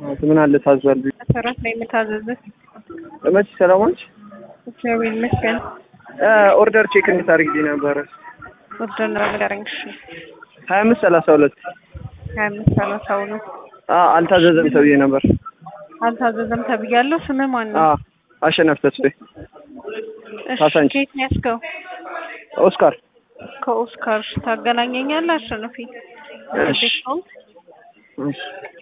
ምን አለ ታዟል? መሰረት ላይ የምታዘዘ መቼ ሰላማች እግዚአብሔር ይመስገን። ኦርደር ቼክ እንድታደርግልኝ ነበረ። ወርደር ነው ንገረኝ። እሺ ሀያ አምስት ሰላሳ ሁለት ሀያ አምስት ሰላሳ ሁለት አልታዘዘም ተብዬ ነበር። አልታዘዘም ተብያለሁ። ስምህ ማን ነው? አዎ አሸናፊ ተስፋዬ እሺ ካሳንቺ። ከየት ነው ያዝከው? ኦስካር። ከኦስካር እሺ፣ ታገናኘኛለህ? አሸናፊ እሺ እሺ።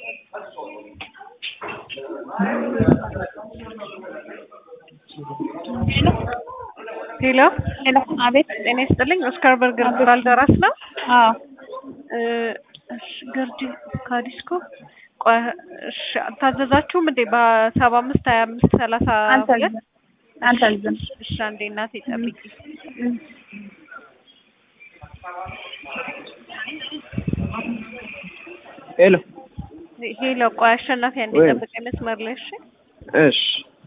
ሄሎ ሄሎ፣ አቤት። ጤና ይስጥልኝ። ኦስካር በርገር ባልደራስ ነው። አዎ፣ እ፣ እሺ ገርጂ ካዲስኮ ቆይ፣ እሺ አልታዘዛችሁም እንዴ? በሰባ አምስት ሀያ አምስት ሰላሳ ሁለት አልታዘዝም አልታዘዝም። እሺ አንዴ እናቴ ጠብቂ። ሄሎ ሄሎ ቆይ አሸናፊ አንዴ ወይ። ጠብቀኝ መስመር ላይ እሺ። እሺ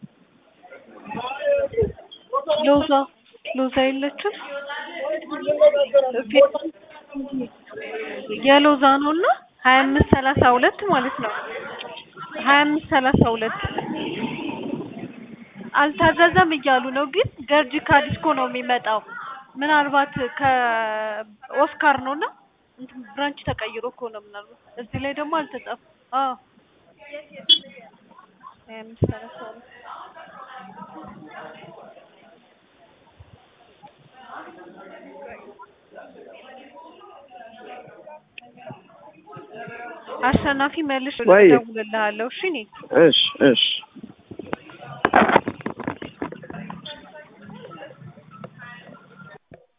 ሎዛ ሎዛ የለችም። የሎዛ ነው እና ሀያ አምስት ሰላሳ ሁለት ማለት ነው። ሀያ አምስት ሰላሳ ሁለት አልታዘዘም እያሉ ነው፣ ግን ገርጂ ካዲስኮ ነው የሚመጣው። ምናልባት ከኦስካር ነው እና እንትን ብራንች ተቀይሮ እኮ ነው ምናልባት። እዚህ ላይ ደግሞ አልተጻፈም። አዎ ሀያ አምስት ሰላሳ ሁለት አሸናፊ መልሽ ወይ። እደውልልሃለሁ። እሺ እኔ እሺ እሺ